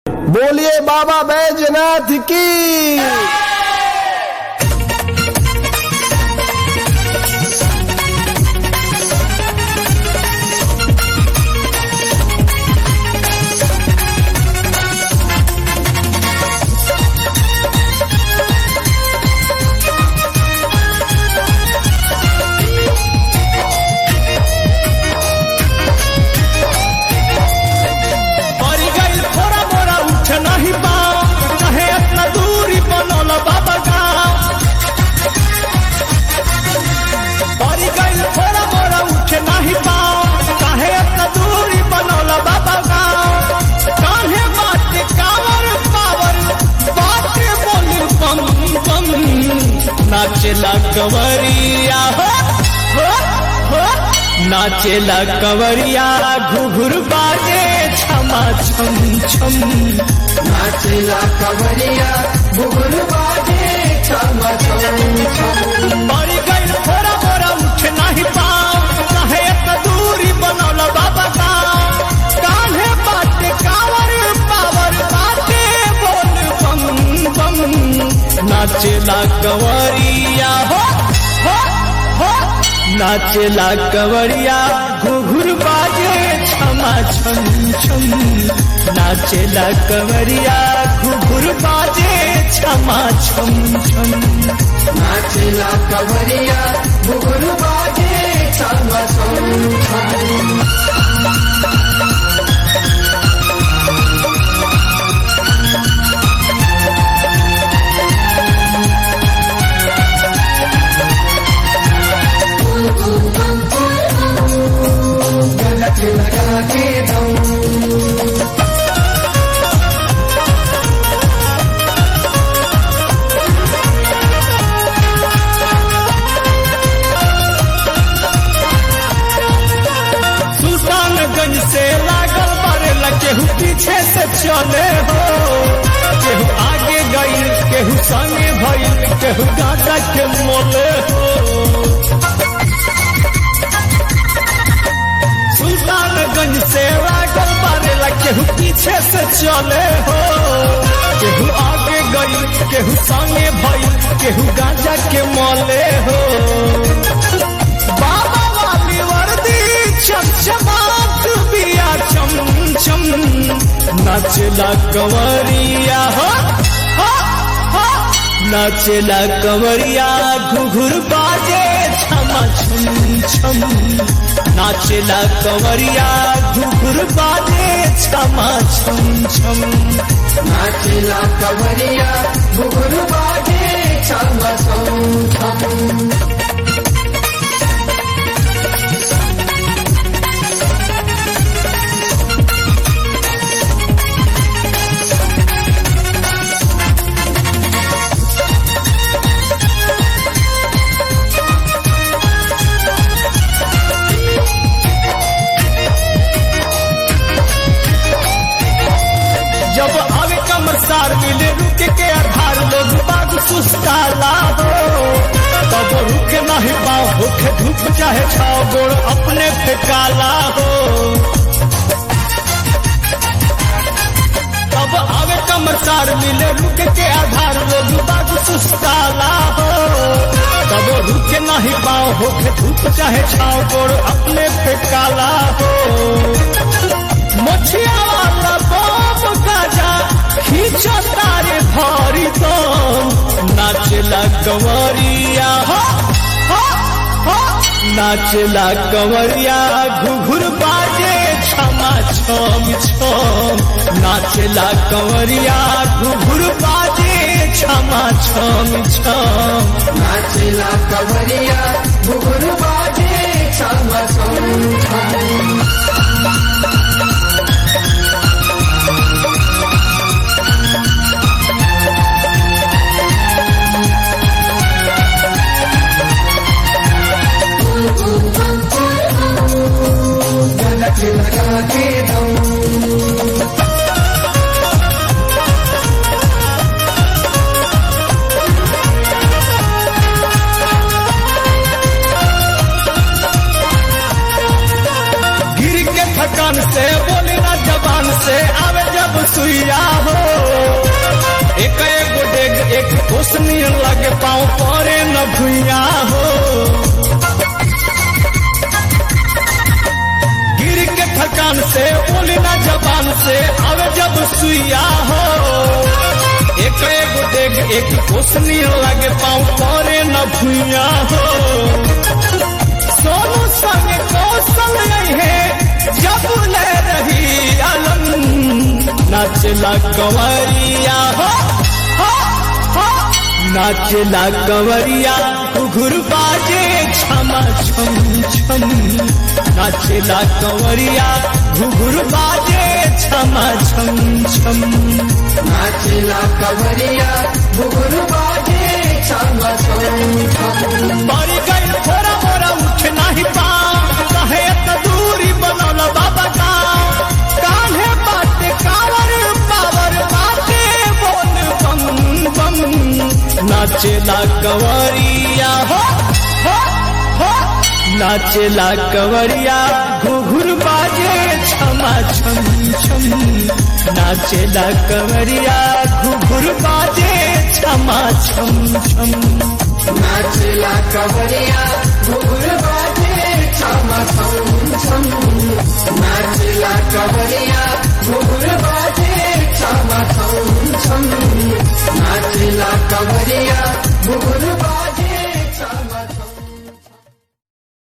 बोलिए बाबा बैजनाथ की मरी गईल थोड़ा मोरा उठ नहीं पाओ चाहे इतना दूरी बनल बाबा गाँव मरी गईल थोड़ा मोरा उठ नहीं पाओ चाहे इतना दूरी बनल बाबा गाँव काहे बाटे कावर पावर बाटे बोली बम बम नाचेला कंवरिया हो हो हो नाचेला कंवरिया घुघुर बाजे छमा छम छम नाचेला कवरिया बुगुल बाजे छम छम छम मरी गई थोड़ा मोरा उठ नहीं पाओ चाहे इतना दूरी बनल बाबा गाँव कान्हे बाटे कावर पावर बाटे बोल बम बम नाचेला कंवरिया हो हो हो नाचेला कंवरिया घुघुर बाजे छमा छम छम नाचेला कंवरिया घुघुर बाजे छमा छम छम नाचेला कवरिया बुगुल बाजे छम छम छम गलत लगा के दम सुल्तानगंज से लागल बारे केहू पीछे से चले हो केहू आगे गई केहू संगे भइल केहू गाजा के मोले हो सुल्तानगंज से लागल बारे केहू पीछे से चले हो केहू आगे गई केहू संगे भइल केहू गाजा के मोले हो बाबा वाली वर्दी चमचमात बिया चम चम नाचला कंवरिया हो हो हो नाचला कंवरिया घुघुर बाजे छमा छम छम नाचला कंवरिया घुघुर बाजे छमा छम छम नाचेला कवरिया बुगुल बाजे छम छम छम जब आवे कमर सार मिले रुके के आधार लोग बाग सुस्ताला हो तब रुके नहीं पाओ भूखे धूप चाहे छाओ गोड़ अपने फेकाला हो तब आवे कमर सार मिले रुके के आधार लोग बाग सुस्ताला हो तब रुके नहीं पाओ भूखे धूप चाहे छाओ गोड़ अपने फेकाला हो मछिया वाला बाप गाजा खींचो तारे भारी दम नाचला कंवरिया हो हो हो नाचला कंवरिया घुघुर बाजे छमा छम छम नाचला कंवरिया घुघुर बाजे छमा छम छम नाचेला कवरिया बुगुल बाजे छम छम छम गलत लगा के दम पाँव परे न भुइया हो गिर के थकान से बोली ना जबान से आवे जब सुइया हो एक एगो देख एक कोसनी लगे पाँव परे न भुइया हो सोनू संग कौशल है जब ले रही आलम नाचला कंवरिया हो हो, हो। नाचला कंवरिया घुघुर बाजे छमा छम छम नाचला कंवरिया घुघुर बाजे छमा छम छम नाचला कवरिया घुघुर बाजे छम छम छम मरी गई थोड़ा मोरा उठ नहीं पाओ कहे त दूरी बनल बाबा का कान्हे बाटे कावर पावर बाटे बोल बम बम नाचेला कंवरिया हो हो हो नाचेला कंवरिया घुघुर बाजे छमा छम छम नाचेला कंवरिया घुघुर बाजे छमा छम छम नाचला कवरिया घुघुर बाजे छम छम छम नाचला कवरिया घुघुर